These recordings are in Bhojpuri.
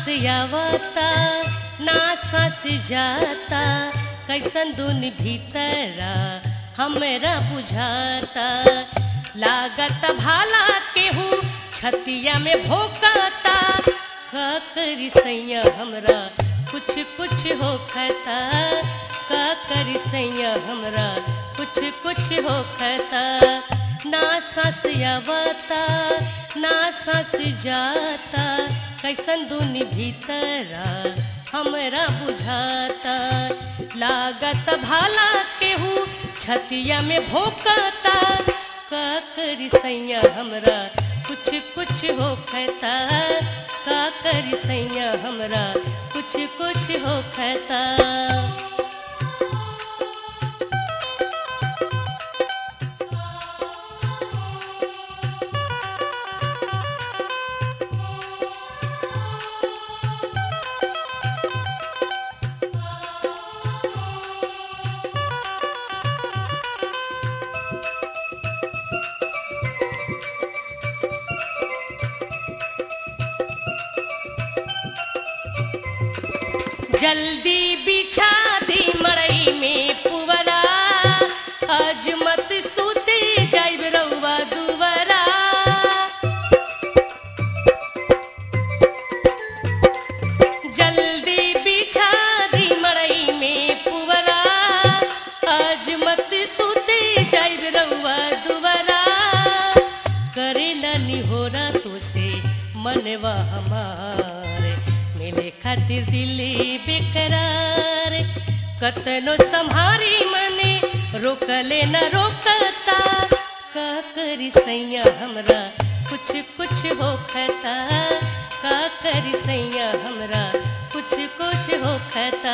आवता ना सांस जाता कैसन दुन भीतरा हमरा बुझाता लागत भाला केहू छतिया में भोकाता का करी सैया हमरा कुछ कुछ होखता का करी सैया हमरा कुछ कुछ होखता ना सांस आवता ना सांस जाता कैसन दुनी भीतरा हमरा बुझाता लागत भाला केहू छतिया में भोकता का करी सैया हमरा कुछ कुछ होखता का करी सैया हमरा कुछ कुछ होखता जल्दी बिछा दी मड़ई में पुवरा आज मत सूते जाइब रउआ दुवरा जल्दी बिछा दी मड़ई में पुवरा आज मत सूते जाइब रउआ दुवरा करेला निहोरा तो से मनवा हमारे मिले खातिर दिली बेकरार कतनो संहारी मने रोकले न रोकता का करी सैया हमरा कुछ कुछ होखता का करी सैया हमरा कुछ कुछ होखता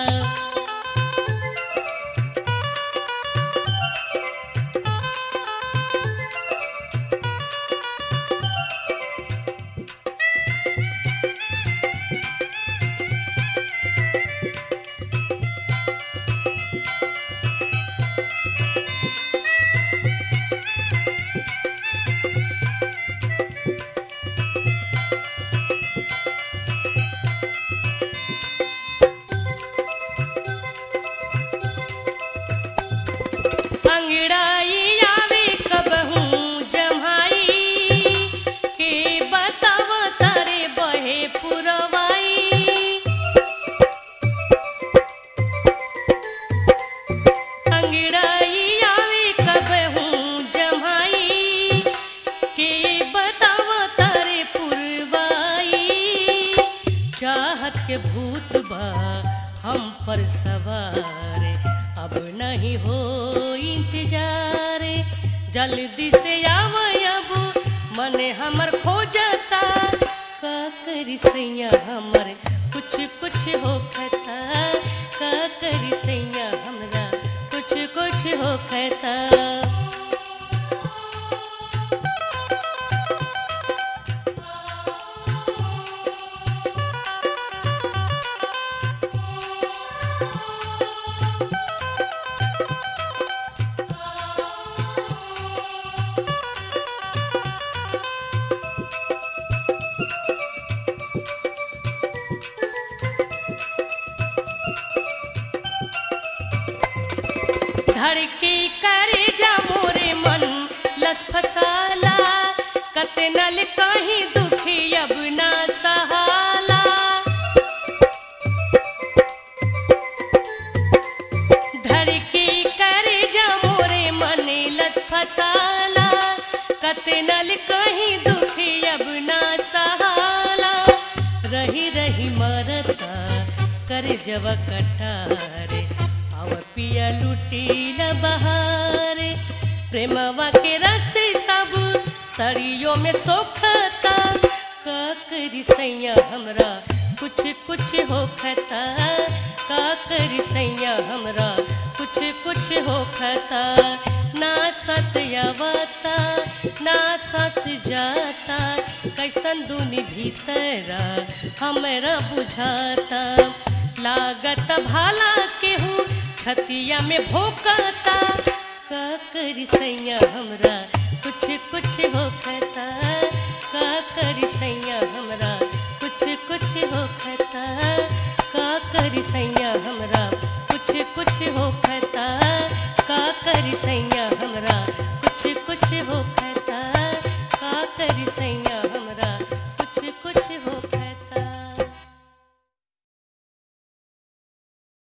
अंगड़ाई आवे कबहू जम्हाई के बताव तारे बहे पुरवाई अंगड़ाई आवे कबहू जम्हाई के बताव तारे पुरवाई चाहत के भूत बा हम पर सवार अब नहीं हो इंतजार जल्दी से आव अब मन हमर खोजता का करी सैया हमर कुछ कुछ होखता का करी सैया हमरा कुछ कुछ होखता धड़की करे जा मोरे मन लस फसाला कतनल कहीं दुखी अब ना सहाला धड़की करे जा मोरे मन लस फसाला कतनल कहीं दुखी अब ना सहाला रही रही मरता कर जब कटारे आव पिया लुटील बहारे प्रेमवा के रस्ते सब सरियों में सोखता का करी सैया हमरा कुछ कुछ होखता का करी सैया हमरा कुछ कुछ होखता ना सस आवता ना सस जाता कैसन दुनी भीतरा हमरा बुझाता लागत भाला केहू छतिया में भोकता का करी सैया हमरा कुछ कुछ होखता का करी सैया हमरा कुछ कुछ होखता का करी सैया हमरा कुछ कुछ होखता का करी सैया